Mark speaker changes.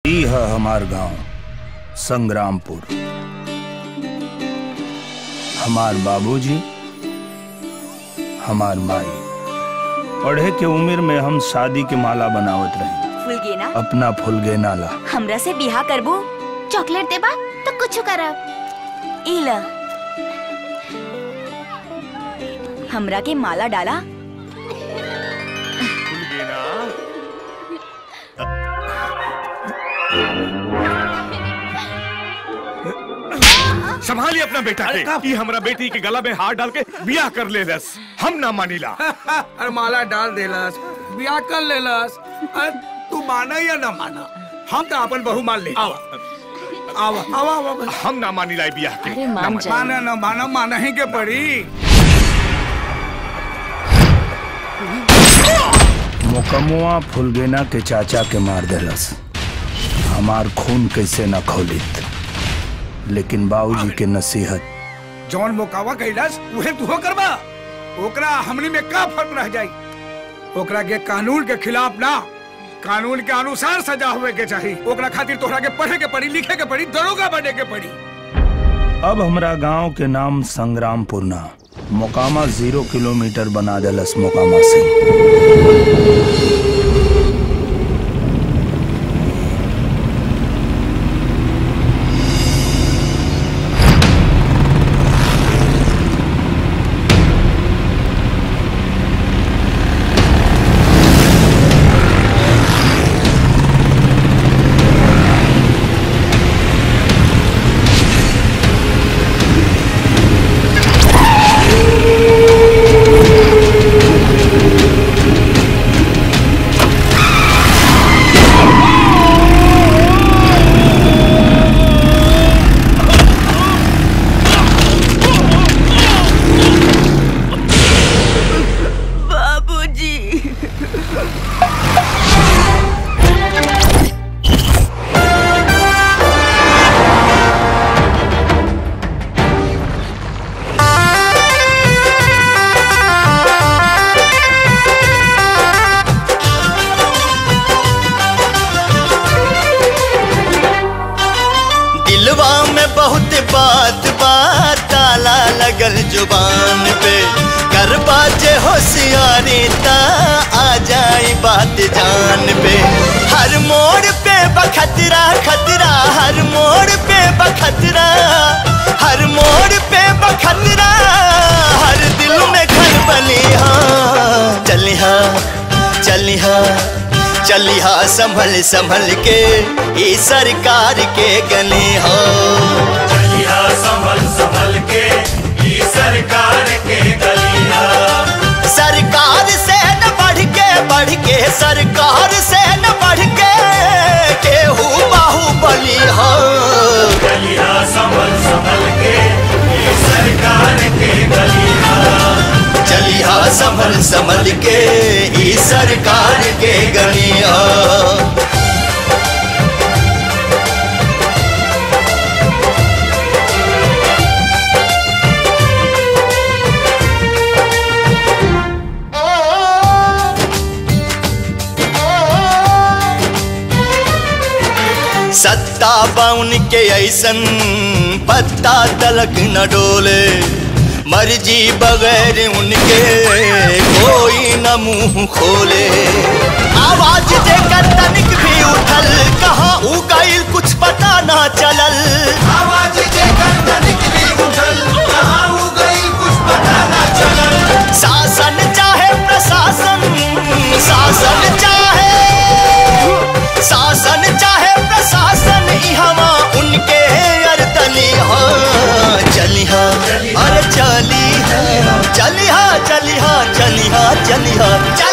Speaker 1: ई है हमार गांव संग्रामपुर हमार बाबूजी हमार माई पढ़े के उम्र में हम शादी के माला बनावत रहे
Speaker 2: फुलगेना
Speaker 1: अपना फुलगे नाला
Speaker 2: हमरा से बिहा करबो
Speaker 3: चॉकलेट देबा तो कुछ करब
Speaker 2: ई ल हमरा के माला डाला
Speaker 4: संभालिए अपना बेटा के ये हमरा बेटी के गला में हाथ डाल के बियाह कर ले रस हम ना मानीला
Speaker 5: अरे माला डाल देलस बियाह कर लेलस अरे तू माना या ना माना हम तो अपन बहू मान ले आवा आवा आवा आवा
Speaker 4: हम ना मानीला ये बियाह के
Speaker 3: अरे
Speaker 4: ना
Speaker 3: मान
Speaker 4: मानी।
Speaker 3: जा
Speaker 5: माना ना माना माना ही के पड़ी
Speaker 1: मुकमुआ फुलगेना के चाचा के मार देलस हमार खून कैसे न खोलित लेकिन बाबूजी के नसीहत
Speaker 5: जौन मोकावा कैलस उहे तू करबा ओकरा हमनी में का फर्क रह जाई ओकरा के कानून के खिलाफ ना कानून के अनुसार सजा हुए के चाहिए ओकरा खातिर तोहरा के पढ़े के पड़ी लिखे के पड़ी दरोगा बने के पड़ी
Speaker 1: अब हमरा गांव के नाम संग्रामपुर ना मोकामा जीरो किलोमीटर बना देलस मोकामा से
Speaker 2: बाबूजी
Speaker 6: दिलवा में बहुत बात बात ताला लगल जुबान पे कर बाजे होशियारी ता आ जाई बात जान पे हर मोड़ पे बखतरा खतरा हर मोड़ पे बखतरा हर मोड़ पे बखतरा हर दिल में घर बलिहा चलिहा चलिहा चलिहा संभल संभल के ई सरकार के गले हो
Speaker 7: चलिया संभल संभल के ई सरकार के गलिया
Speaker 6: सरकार से न बढ़ के बढ़ के सरकार से न बढ़ के केहू बाहुबली हो
Speaker 7: चलिया संभल संभल के ई सरकार के गलिया
Speaker 6: चलिहा संभल संभल के ई सरकार के गलिया सत्ता बाउन के ऐसन पत्ता तलक न डोले मर्जी बगैर उनके कोई न मुंह खोले आवाज देकर तनिक भी उठल कहाँ उ गईल कुछ पता ना चलल
Speaker 7: आवाज देकर तनिक भी उठल कहाँ हो गई कुछ पता ना चलल
Speaker 6: शासन चाहे प्रशासन शासन चाहे शासन चाहे प्रशासन इहवा उनके अरदली हाँ चलिहा अरे चली चलिहा चलिहा चलिहा चलिहा